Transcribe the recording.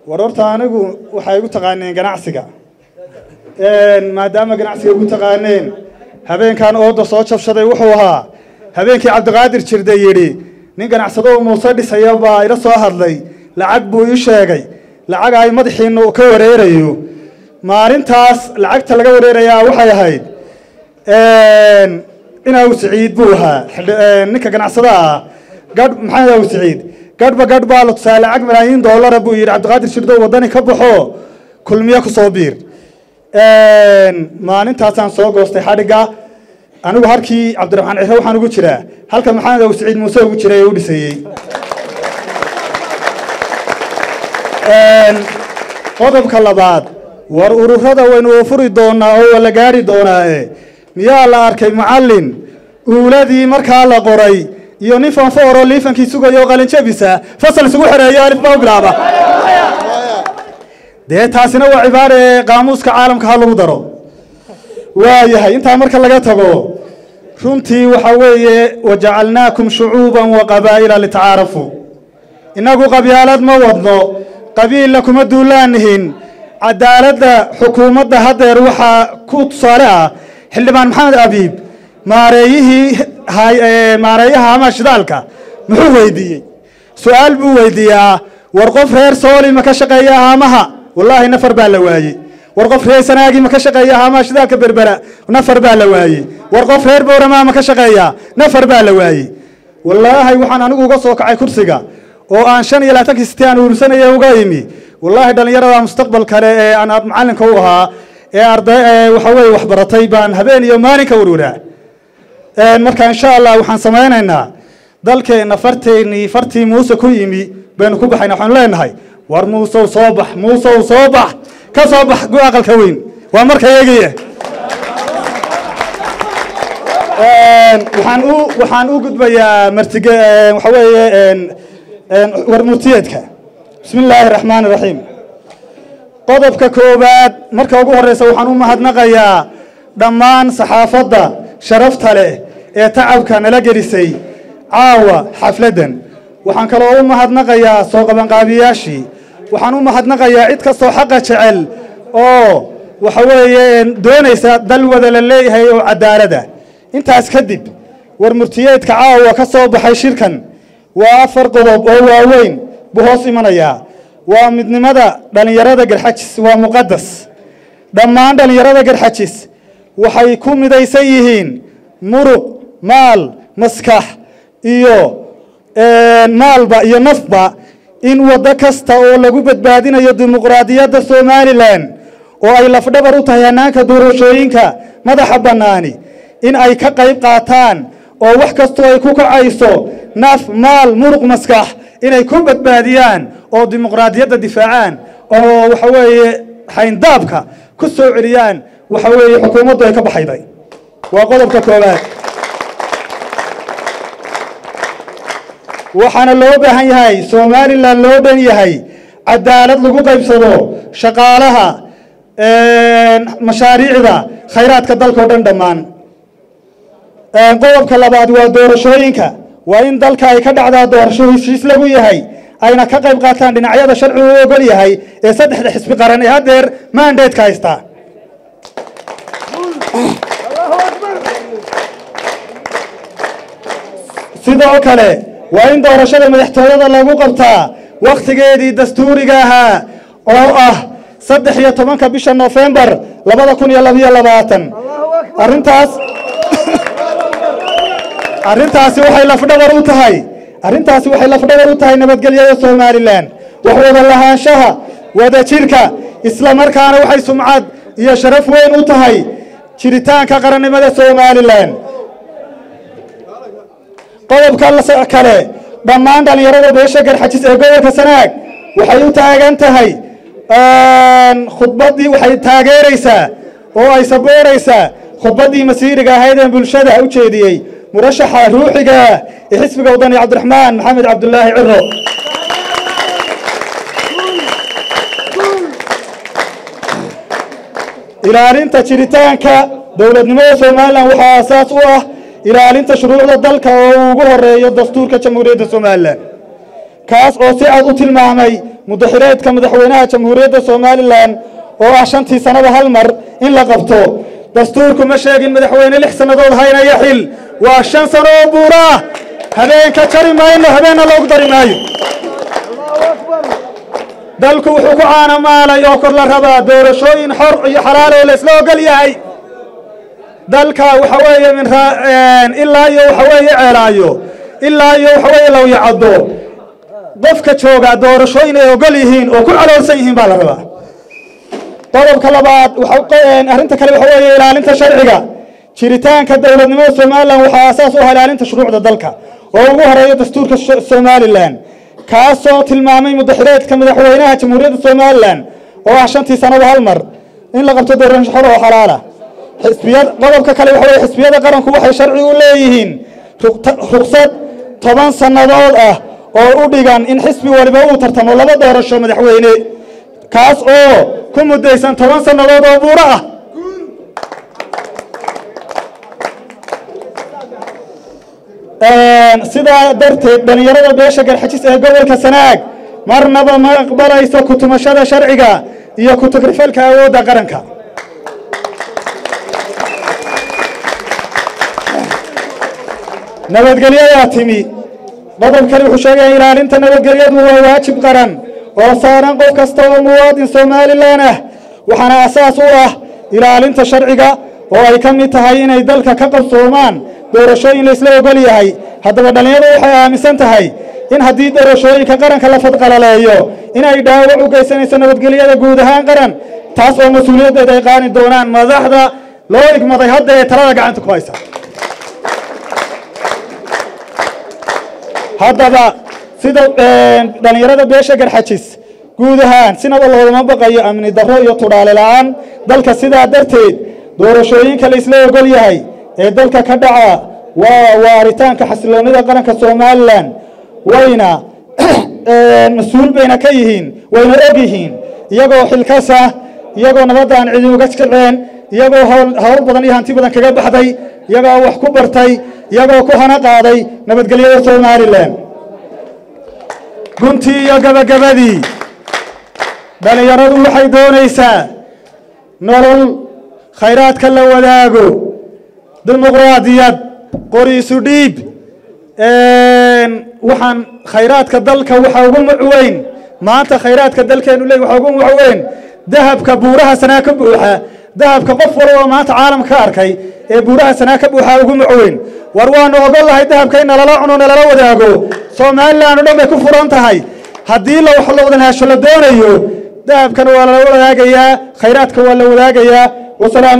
war horta anigu waxay igu taqaaneen ganacsiga maadaama ganacsiga igu taqaaneen habeenkan ooda soo jabshaday wuxuu ahaa habeenkii cabdiqaadir jirde yidhi nin ganacsado muuse dhisaya baa ila soo hadlay lacag buu ii sheegay lacag ay madaxiinu ka wareerayo maalintaas lacagta laga wareerayaa waxay ahayd inaw siciid buu ahaa ninka ganacsada ah gadh maxamed aw siciid gadhba gadh baa la tusaa lacag malaayiin doolara buu yidhi cabdiqaadir shirdow waddani ka baxo kulmiye ku soo biir maalintaasaan soo goostay xadhigga anigu halkii cabdiraxmaan cire waxaan ugu jiraa halka maxamed aw siciid muuse ugu jiray ee u dhisayey qodobka labaad war ururada waynu furi doonaa oo waa la gaari doonaae miyaa la arkay macallin uuladii markaa la qoray iyo nin fanfooroo liifankii sugayo oo qalinjabisa fasal isugu xereeyo alifba u bilaaba dee taasina waa cibaare ee qaamuuska caalamka ha lagu daro waayahay intaa marka laga tago runtii waxa weeye wajacalnaakum shucuuban wa qabaa'ila litacaarafuu innagu qabyaalad ma wadno qabiilla kuma duulaanihin cadaaladda xukuumadda haddeer waxaa ku tusaale ah xildhibaan maxamed abiib maareeyihii maareeyaha ama shidaalka muxuu weydiiyey su-aal buu weydiiyaa war qof reer sooli ma ka shaqeeya haamaha wallaahi nafar baa la waayey war qof reer sanaagi ma ka shaqeeya haamaha shidaalka berbera nafar baa la waayey war qof reer bowramaa ma ka shaqeeya nafar baa la waayey wallaahi waxaan anigu uga soo kacay kursiga oo aan shan iyo labaatankii siti aan uursanaya uga imi wallaahi dhallinyarada mustaqbal kale ee aan macallinka u ahaa ee arday waxa weeye waxbaratay baan habeen iyo maalin ka warwaraa marka insha allah waxaan samaynaynaa dalkeenna farteennii fartii muuse ku yimi baynu ku baxayna waxaanu leenahay war muusow soo bax muusow soo bax ka soo bax gu aqalka weyn waa marka eegaya waxaan u waxaan u gudbayaa martige waxa weeye war murtiyeedka bismi illaahi raxmaan raxiim qodobka koowaad marka ugu horeysa waxaan u mahadnaqayaa dhammaan saxaafadda sharafta leh ee tacabka nala gelisay caawa xafladdan waxaan kaloo u mahadnaqayaa soo qabanqaabiyaashii waxaan u mahadnaqayaa cid kastoo xaqa jecel oo waxa weeye doonaysa dal wada la leeyahay oo cadaalada intaas kadib war murtiyeedka caawa ka soo baxay shirkan waa afar qodob oo waaweyn buu hoos imanayaa waa midnimada dhallinyarada garxajis waa muqadas dhammaan dhallinyarada garxajis waxay ku midaysan yihiin muruq maal maskax iyo maalba iyo nafba in waddo kasta oo lagu badbaadinayo dimuqraadiyadda somalilan oo ay lafdhabar u tahay hannaanka doorashooyinka madaxa bannaani in ay ka qayb qaataan oo wax kastoo ay ku kacayso naf maal muruq maskax inay ku badbaadiyaan oo dimuqraadiyadda difaacaan oo waxa weeye xayndaabka ku soo celiyaan waxa weeye xukuumaddu ay ka baxayday waa qodobka koowaad waxaana loo baahan yahay somalilan loo dhan yahay cadaalad lagu qaybsado shaqaalaha mashaariicda khayraadka dalkao dhan dhammaan qodobka labaad waa doorashooyinka waa in dalka ay ka dhacdaa doorasho heshiis lagu yahay ayna ka qayb qaataan dhinacyada sharcigu u ogol yahay ee saddexda xisbi qaran ee haddeer mandatka haystaa sidoo kale waa in doorashada madaxtooyada lagu qabtaa wakhtigeedii dastuuriga ahaa oo ah saddex iyo tobanka bisha nofembar labada kun iyo labiyo labaatan arrintaas arrintaasi waxay lafdhabar u tahay arrintaasi waxay lafdhabar u tahay nabadgelyada somalilan wax wada lahaanshaha wada jirka isla markaana waxay sumcad iyo sharaf weyn u tahay jiritaanka qarannimada somalilan qodobka kale dhammaan dhallinyarada beesha garxajis ee gobolka sanaag waxay u taagan tahay khudbaddii waxay taageeraysaa oo ay sabooraysaa khudbaddii masiiriga ahayd ee bulshada u jeediyey murashaxa ruuxiga ee xisbiga wadani cabdiraxmaan maxamed cabdulaahi ciro ilaalinta jiritaanka dowladnimada somalilan waxaa asaas u ah ilaalinta shuruucda dalka oo uu ugu horeeyo dastuurka jamhuuriyadda somalilan kaas oo si cad u tilmaamay mudaxireedka madaxweynaha jamhuuriyadda somalilan oo ah shantii sannada hal mar in la qabto dastuurku ma sheegin madaxweyne lix sannadood haynaya xil waa shan sano oo buura ah habeenka jari mayno habeenna loogu dari maayo dalku wuxuu ku caanamaalay oo kor la rabaa doorashooyin xor iyo xalaal oo la isla ogol yahay dalka waxa weeye min ilaa iyo waxa weeye ceelaayo ilaa iyo waxa weeye lawyacaddo qofka jooga doorashooyin ay ogol yihiin oo ku caloolsan yihiin baa la rabaa qodobka labaad arrinta kale waxa weeye ilaalinta sharciga jiritaanka dowladnimada somalilan waxaa asaas u ah ilaalinta shuruucda dalka oo ugu horeeya dastuurka somalilan kaasoo tilmaamay mudaxireedka madaxweynaha jamhuuriyadda somalilan oo ah shantii sannada hal mar in la qabto doorasho xor oo xalaala xisbiyad qodobka kale waxa weye xisbiyada qaranku waxay sharci u leeyihiin ruqsad toban sannadood ah oo u dhigan in xisbi waliba uu tartamo laba doorasho madaxweyne kaas oo ku muddaysan toban sannadood oo buuro ah sidaa darteed dhallinyarada beesha garxajis ee gobolka sanaag marnaba ma aqbalayso kutumashada sharciga iyo ku-tagrifalka awoodda qaranka nabadgelyadaa timi qodobkani wuxuu sheegaya ilaalinta nabadgelyadu waa waajib qaran oo saaran qof kasta oo muwaadin somalilan ah waxaana asaas u ah ilaalinta sharciga oo ay ka mid tahay inay dalka ka qabsoomaan doorashooyin laysla ogol yahay haddaba dhallinyaradu waxay aaminsan tahay in haddii doorashooyinka qaranka la fadqalaleeyo inay dhaawac u geysanayso nabadgelyada guud ahaan qaran taas oo mas-uuliyaddeed ay qaani doonaan madaxda loo igmaday hadda ee talada gacanta ku haysa haddaba sida dhallinyarada beesha garxajis guud ahaan sinaba loogama baqayo amni darro iyo tudhaale la'aan dalka sidaa darteed doorashooyinka la isla ogol yahay ee dalka ka dhaca waa waaritaanka xasiloonida qaranka somalilan wayna mas-uul bayna ka yihiin wayna og yihiin iyagoo xilkasa iyagoo nabadda aan cidi uga kaceen iyagoo howl badan iyo hanti badan kaga baxday iyagoo wax ku bartay iyagoo ku hana qaaday nabadgelyada somalilan guntii iyo gabagabadii dhallinyaradu waxay doonaysaa nolol khayraadka la wadaago dimuqraadiyad qori isu dhiib waxaan khayraadka dalka waxa ugu mucweyn maanta khayraadka dalkeenu leey waxa ugu mucweyn dahabka buuraha sanaa ka buuxa dahabka qof walba oo maanta caalamka ka arkay ee buuraha sanaa ka buuxa ugu mucweyn war waanu ogol lahay dahabka in nalala cuno nalala wadaago somalilan o dhan bay ku furan tahay haddii la wax la wada lahasho la doonayo dahabkana waa lala wadaagayaa khayraadka waa la wadaagayaa